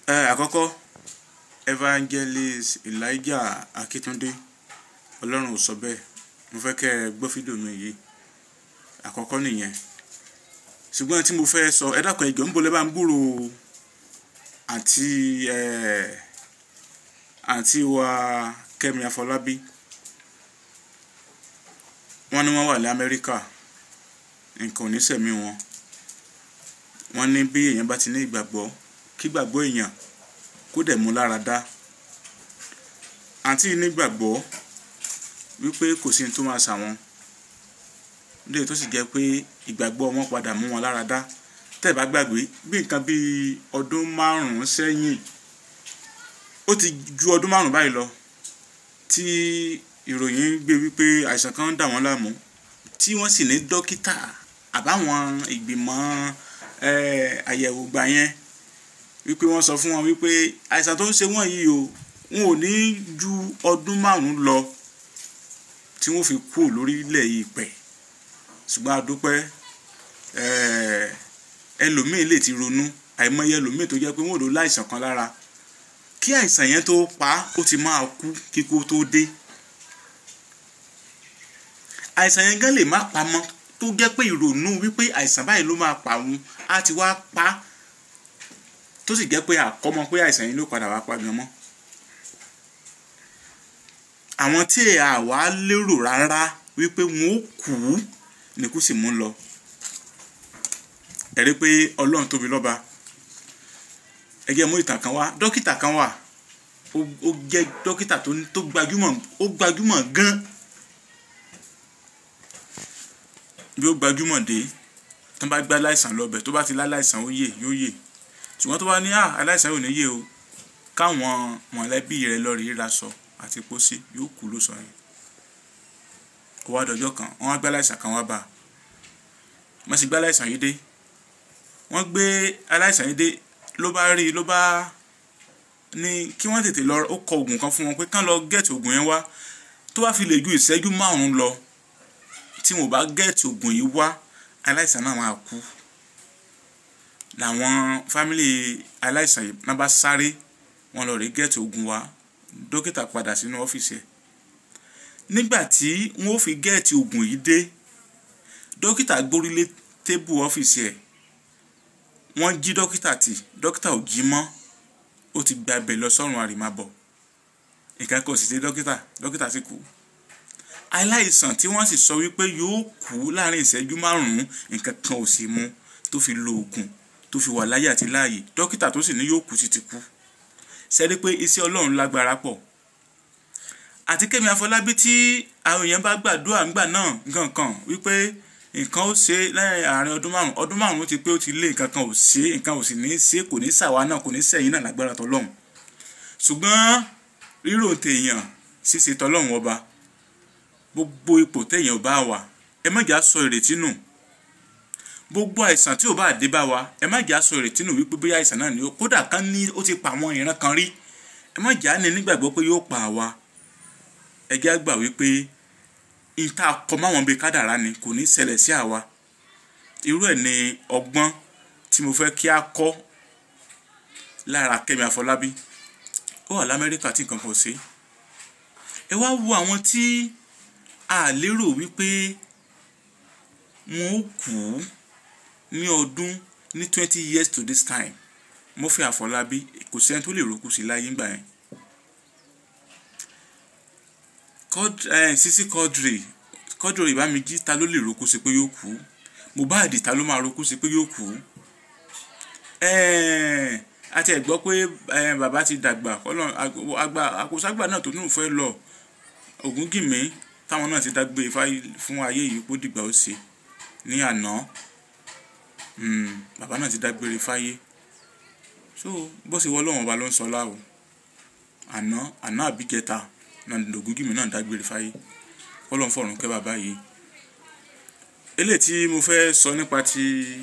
ẹ àkọ́kọ́ evangelist elijah akitunde ọlọ́run ò sọ bẹ́ẹ̀ mo fẹ́ kẹ́ ẹ gbọ́ fídíò mi yìí àkọ́kọ́ nìyẹn ṣùgbọ́n tí mo fẹ́ sọ ẹ dákun ẹjọ́ ń bolẹ́ bá ń gbúrò àǹtí ẹ àǹtí wa kẹ́mi afọlábí wọ́n ní wọ́n wà ní amẹ́ríkà nǹkan ò ní sẹ̀mí wọn wọ́n ní bí èèyàn bá ti ní ìgbàgbọ́ kí gbàgbọ́ èèyàn kó dẹ̀ mú lára dá àǹtí nígbàgbọ́ wípé kò sí ní tó máa ṣàwọn lè tó sì jẹ́ pé ìgbàgbọ́ wọn padà mú wọn lára dá tẹ́ ẹ bá gbàgbé bí nǹkan bíi ọdún márùn-ún sẹ́yìn ó ti ju ọdún márùn-ún báyìí lọ tí ìròyìn gbé wípé àìsàn kan ń dà wọ́n láàmú tí wọ́n sì ní dókítà àbáwọn ìgbìmọ̀ àyẹ̀wò gbà yẹn wípé wọ́n sọ fún wọn wípé àìsàn tó ń ṣe wọ́n yìí o wọn ò ní ju ọdún márùn-ún lọ tí wọ́n fi kú lórílẹ̀ yìí pẹ̀ ṣùgbọ́n a dúpẹ́ ẹlòmíín lè ti ronú àìmọye ẹlòmíín tó jẹ́ pé wọ́n ò lò láìsàn kan lára kí àìsàn yẹn tó pa ó ti máa kú kíkó tó dé àìsàn yẹn gan lè má pa mọ́ tó jẹ́ pé ìrònú wípé àìsàn báyìí ló máa pa òun á ti wá pa tó sì jẹ́ pé àkọ́mọ pé àìsàn yẹn ló padà wá pa gan mọ́ àwọn tí àwa lérò rárá wípé wọn ó kú ni kú sì mú lọ ẹ̀rí pé ọlọ́run tóbi lọ́ba ẹgẹ́ mú ìtàn kan wá dókítà kan wà ó jẹ́ dókítà tó gbajúmọ̀ ó gbajúmọ̀ gan bí ó gbajúmọ̀ dé tó bá gbá aláìsàn lọ́bẹ̀ tó bá ti láláìsàn ó yè yóò yè ṣùgbọ́n tó bá ní aláìsàn ò ní yè o káwọn mọ̀lẹ́bí rẹ̀ lọ rí ra sọ àti pósí yóò kú ló sọ yẹn ó wá dọjọ́ kan wọ́n wá gbá aláìsàn kan wá bá a wọ́n sì gbá aláìsàn yìí dé wọ́n gbé aláìsàn yìí dé ló bá rí i ló bá ní kí wọ́n tètè lọ ó kọ oògùn kan fún wọn pé kán lọ gẹ́ẹ̀tì oògùn yẹn wá tó bá fi lè ju ìṣẹ́jú márùn-ún lọ tí wọn ò bá gẹ́ẹ̀tì oògùn yìí wá aláìsàn náà máa kú làwọn fámìlì aláìsàn yìí náà bá sáré wọn lọ rí gẹ́ẹ̀tì oògùn wá dókítà padà sínú ọ́fíìsì ẹ̀ nígbà tí wọn ò fi gẹ́ẹ̀tì oògùn yìí dé dókítà gbórílé tébù ọ́fíìsì ẹ̀ wọ́n jí dókítà tì dókítà ò jí mọ́ ó ti gba ibẹ̀ lọ sọ́run àrèmábọ̀ nǹkan kan ò sì ṣe dókítà dókítà sì kú aláìsàn tí wọ́n sì sọ wípé yóò kú láàrin ìṣẹ́jú márùn-ún nǹkan kan ò sì mú tó fi lo oògùn tó fi wà láyé àti láàyè dókítà tó sì ní yóò kú sì ti kú ṣẹ́rí pé iṣẹ́ ọlọ́run lágbára pọ̀ àti Kẹ́mi Afọlábí tí àwọn èèyàn bá gbàdúrà ńgbà náà nǹkan kan wípé nǹkan ó ṣe lẹ́yìn àárín ọdún márùn ọdún márùn ti pé ó ti lé nǹkan kan ò ṣe nǹkan ò sì ní ṣe kò ní ṣàwa náà kò ní sẹ́yìn náà lágbára tọlọ́hun ṣùgbọ́n rírò tèèyàn ṣíṣe tọlọ́hun ọba gbogbo ipò téèyàn bá wà ẹ má jà sọ ìrètí nù gbogbo àìsàn tí ò bá dé bá wa ẹ má jà sọ ìrètí nù wípé bóyá àìsàn náà ni ó kódà kan ní ó ti pa àwọn ìran kan rí ẹ má jà ní nígbàgbọ́ pé yóò pa àwa ẹ jẹ́ àgbà wípé ìta kọ máwọn bíi kádàrá ni kò ní ṣẹlẹ̀ sí àwa irú ẹ̀ ni ọgbọ́n tí mo fẹ́ kí a kọ́ lára Kẹ́mi Afọlábí ó wà lamẹ́ríkà tí nǹkan kan ṣe ẹ wá wo àwọn tí a lérò wípé wọn ó kú ní ọdún ní twenty years to this time Murphy Afọlábí kò sẹ́ni tó lè rókù sí láyé ńgbà yẹn Sisi Quadri Quadri Ìbámijí ta ló lè roku sí pé yóò kú Mohbad ta ló máa roku sí pé yóò kú àti ẹ̀ gbọ́ pé bàbá ti dàgbà àgbà àkóṣàgbà náà tó nù fẹ́ lọ Ògúngìmí táwọn náà ti dágbé fún ayé yìí kó dìgbà ó ṣe ní àná bàbá náà ti dágbére fáyé so bó ṣe wọ́ lọ́wọ́n ọba ló ń sọ láwo àná àná àbíjẹta náà Ògúngìmí náà dágbére fáyé kọ́lọ́n fọ̀rùn kẹ́ bàbá yìí eléyìí tí mo fẹ́ sọ nípa ti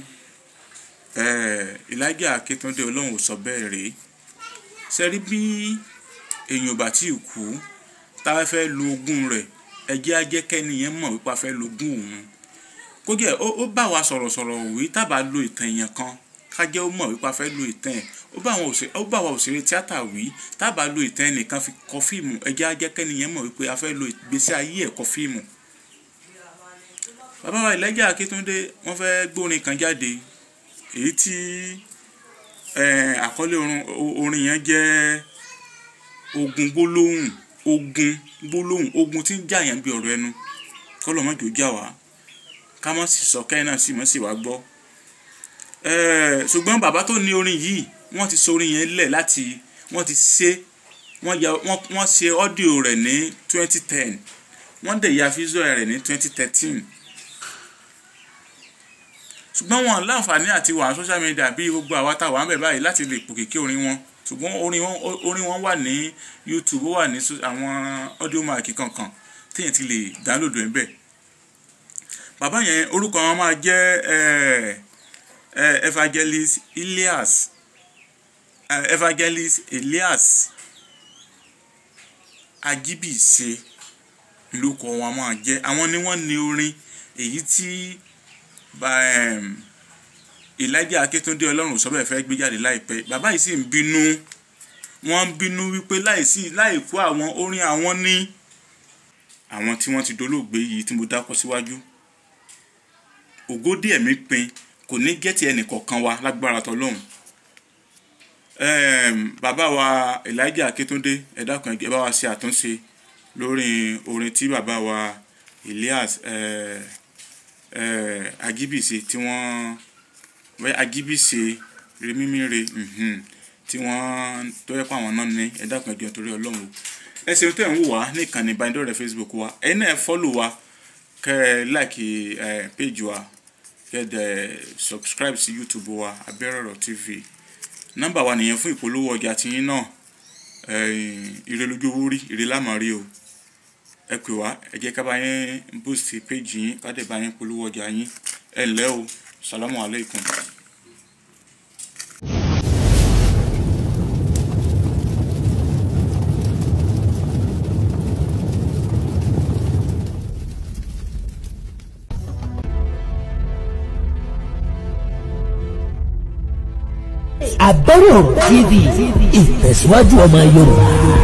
Elijah Akíntúndé ọlọ́run ò sọ bẹ́ẹ̀ rèé sẹ́rí bí èèyàn bá tí ì kú tá a fẹ́ lo ogún rẹ̀ ẹjẹ́ ajẹ́kẹ́ni yẹn mọ̀ wípé a fẹ́ lo ogún òun kó jẹ́ ó bá wa sọ̀rọ̀sọ̀rọ̀ wí tábà lo ìtàn èèyàn kan ká jẹ́ ó mọ̀ wípé a fẹ́ lo ìtàn ẹ̀ ó bá àwọn òṣèré ó bá àwọn òṣèré tíátà wí tábà lo ìtàn ẹnìkan fi kọ fíìmù ẹjẹ́ ajẹ́kẹ́ni yẹn mọ̀ wípé a fẹ́ lo ìgbésí ayé ẹ̀ kọ fíìmù. bàbá wa Ìlàjà Akíntúndé wọ́n fẹ́ gbórin kan jáde èyí tí àkọlé orin yẹn jẹ́ ogun gbólóhùn ogun gbólóhùn ogun tí ń jà yẹn bí ọ̀rọ̀ ẹnu kọ́lọ́mọ́jò jà wá ká má sì sọ kẹ́hìn náà sì mọ́ sì wá gbọ́ ṣùgbọ́n bàbá tó ní orin yìí wọ́n ti sọ orin yẹn lẹ̀ láti wọ́n ti ṣe wọ́n ya wọ́n ṣe ọ́díò rẹ̀ ní twenty ten wọ́n dẹ̀ ya fíṣọ́ rẹ̀ ní twenty thirteen ṣùgbọ́n wọn láǹfààní àti wà social media bí gbogbo àwa tá wà ń bẹ̀ báyìí láti lè pòkèké orin wọn ṣùgbọ́n orin wọn orin wọn wà ní YouTube ó wà ní àwọn audio mark kankan téèyàn ti lè download ẹ̀ bẹ́ẹ̀ bàbá yẹn orúkọ wọn máa jẹ́ ẹ̀ẹ́ Uh, evangelist Elias uh, evangelist Elias Ajibise lórúkọ wọn máa jẹ́ àwọn ni wọ́n ní orin èyí tí um, Elijah Akíntúndé Ọlọ́run sọ́bẹ̀ fẹ́ gbé jáde láìpẹ́ bàbá yìí sì ń bínú wọ́n ń bínú wípé láìsí láìkú àwọn orin àwọn ní àwọn tí wọ́n ti dolóògbé yìí tí mo dákọ síwájú ògódì ẹ̀mí pin kò ní gẹ́tì ẹnìkọ̀ọ̀kan wa lágbára tọlọ́hun bàbá wa Elijah Akíntúndé ẹ dákun ẹ bá wa ṣe àtúnṣe lórí orin tí bàbá wa Elias Agibise tí wọ́n Agibise remimire tí wọ́n tó yẹ pé àwọn náà ní ẹ dákun ẹ jọ̀ọ́ torí Ọlọ́run o ẹ ṣeun tẹ̀ ń wò wá ní ìkànnì ìbánidọ́rẹ̀ẹ́ Facebook wa ẹ náà fọ́lù wa kẹ́ ẹ láìkì péjì wa kẹ́dẹ̀ subscribe sí youtube wa Abẹ́rẹ́ TV nọ́mbà wa nìyẹn fún ìpolówó ọjà tiyín náà ire lójú owó rí ire lámàrí o ẹ pè wá ẹ jẹ́ ká bá yín boost page yín ká dẹ̀ bá yín polówó ọjà yín ẹ ǹlẹ́ o salamu aleykum. Abẹ́rẹ́ TV ìtẹ̀síwájú ọmọ Yorùbá.